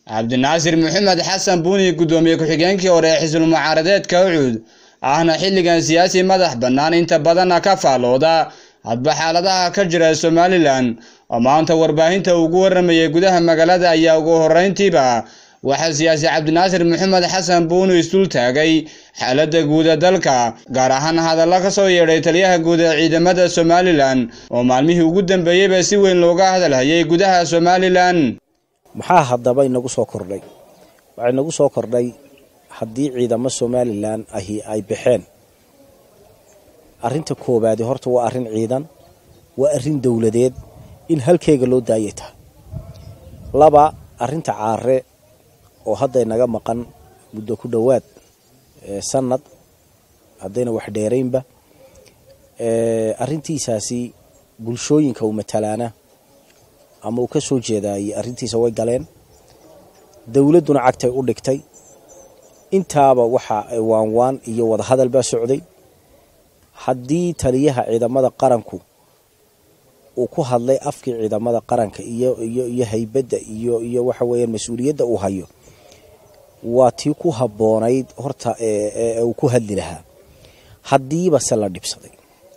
cabdinaasir maxamed xasan buuni guddoomiye ku-xigeenkii hore ee xisbul mucaaradeedka ucuud ahna xilligan siyaasi madax bannaan inta badanna ka faallooda hadba xaaladaha ka jira somalilan oo maanta warbaahinta ugu waramayay gudaha magaalada ayaa ugu horreyntiiba waxaa siyaasi cabdinaasir maxamed xasan buuni isdul taagay xaaladda guuda dalka gaar ahaan hadalla ka soo yeedhay taliyaha guud ee ciidamada somalilan oo maalmihii ugu dambeeyeyba si weyn looga hadalhayay gudaha somalilan maxaa haddaba inagu soo kordhay waxaa inagu soo kordhay haddii ciidamo somalilan ahi ay baxeen arrinta koowaadi horta waa arrin ciidan waa arrin dowladeed in halkeega loo daayay tahay laba arrinta caare oo hadda inaga maqan muddo ku dhowaad sanad haddayna wax dheeraynba arrintiisaasi bulshooyinka uu matalaana ama uu ka soo jeedaayey arrintiisa way galeen dowladduna cagtay u dhigtay intaaba waxaa waanwaan iyo wadahadal baa socday haddii taliyaha ciidamada qaranku uu ku hadlay afkii ciidamada qaranka iyo iyo iyo haybadda iyo iyo waxa weeyaan mas-uuliyadda uu hayo waa tii ku habboonayd horta ee uu ku hadli lahaa haddiiba se la dhibsaday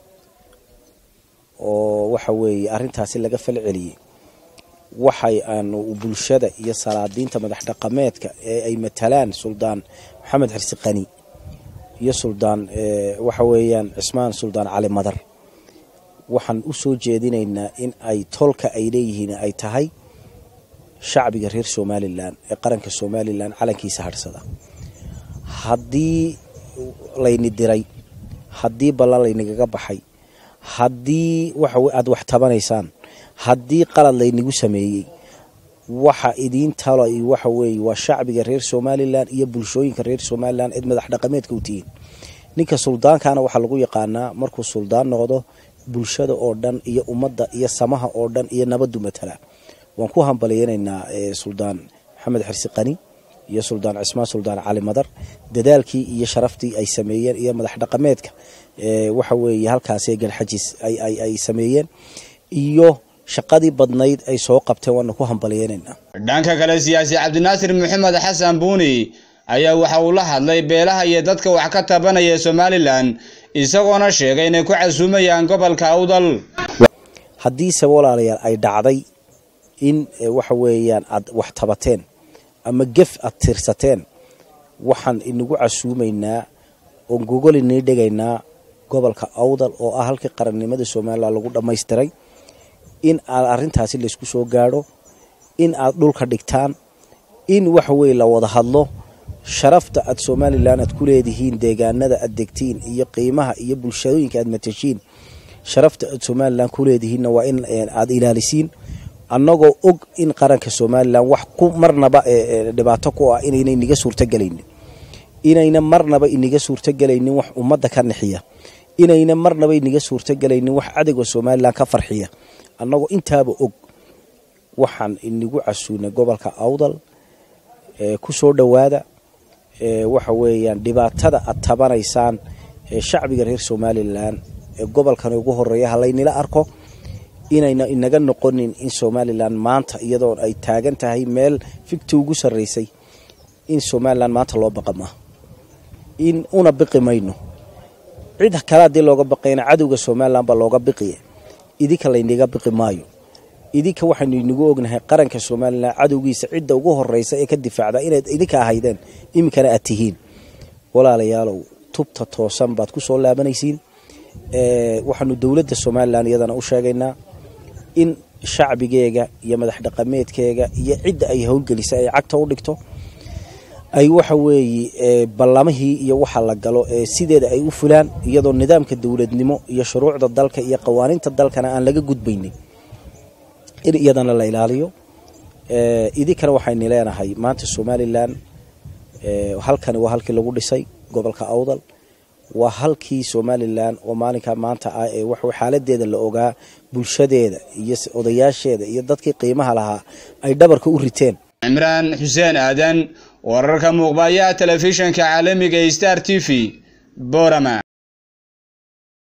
oo waxa weeye arrintaasi laga fal celiyey waxay aanu bulshada iyo salaadiinta madax dhaqameedka ee ay matalaan suldaan maxamed xirsi qani iyo suldaan waxa weeyaan cismaan suldaan cali madar waxaan u soo jeedinaynaa in ay tolka ay leeyihiin ay tahay shacbiga reer somalilan ee qaranka somalilan calankiisa hadhsada haddii layni diray haddii ballan laynagaga baxay haddii waxa aada wax tabanaysaan haddii qalad laynagu sameeyey waxa idiin talo waxa weeye waa shacbiga reer somalilan iyo bulshooyinka reer somalilan cid madax dhaqameedka u tihiin ninka suldaankaana waxaa lagu yaqaanaa markuu suldaan noqdo bulshada oo dhan iyo ummadda iyo samaha oo dhan iyo nabadu matala waan ku hambalyeynaynaa suldaan maxamed xirsi qani iyo suldaan cismaan suldaan cali madar dadaalkii iyo sharaftii ay sameeyeen iyo madax dhaqameedka waxa weeye halkaasi garxajis ay sameeyeen iyo shaqadii badnayd ay soo qabteen waana ku hambalyeynaynaa dhanka kale siyaasi cabdinaasir maxamed xasan buuni ayaa waxa uu la hadlay beelaha iyo dadka wax ka tabanaya somalilan isagoona sheegay inay ku casuumayaan gobolka awdal haddiise walaalayaal ay dhacday in waxa weeyaan aad wax tabateen ama gef aad tirsateen waxaan inagu casuumaynaa oon gogol inii dhigaynaa gobolka awdal oo ah halkii qarannimada somalilan lagu dhammaystiray in aad arrintaasi laysku soo gaadho in aad dhulka dhigtaan in waxa weye la wada hadlo sharafta aad somalilan aad ku leedihiin deegaanada aad degtiin iyo qiimaha iyo bulshooyinka aad matashiin sharafta aad somalilan ku leedihiinna waa in aad ilaalisiin annagoo og in qaranka somalilan wax ku marnaba dhibaato ku ah inayna iniga suurtogelaynin inayna marnaba iniga suurtogelaynin wax ummadda ka nixiya inayna marnaba iniga suurtogelaynin wax cadowga somalilan ka farxiya annagoo intaaba og waxaan inigu casuunay gobolka awdal ku soo dhowaada waxa weeyaan dhibaatada aad tabanaysaan ee shacbiga reer somalilan ee gobolkan ugu horeeya halaynila arko inayna inaga noqonin in somalilan maanta iyadoo ay taagan tahay meel figti ugu sarreysay in somalilan maanta loo baqa maaha in una biqi mayno cid kale haddii looga baqayna cadowga somalilan baa looga biqiya idinka laynaga biqi maayo idinka waxaynu inagu ognahay qaranka somalilan cadowgiisa cidda ugu horeysa ee ka difaacda inaad idinka ahaydeen iminkana aad tihiin walaalayaalow tubta toosan baad ku soo laabanaysiin waxaanu dowladda somalilan iyadana u sheegaynaa in shacbigeega iyo madax dhaqameedkeega iyo cidda ay howlgelisa ay cagta u dhigto ay waxa weeye ballamihii iyo waxa la galo ee sideeda ay u fulaan iyadoo nidaamka dowladnimo iyo shuruucda dalka iyo qawaaniinta dalkana aan laga gudbaynin in iyadana la ilaaliyo idinkana waxaynu leenahay maanta somalilan halkani waa halkii lagu dhisay gobolka awdal waa halkii somalilan oo maalinka maanta ah ee wax xaaladeeda la ogaa bulshadeeda iyo odayaasheeda iyo dadkii qiimaha lahaa ay dhabarka u riteen cimraan xuseen aadan wararka muuqbayaha telefishinka caalamiga star t v borama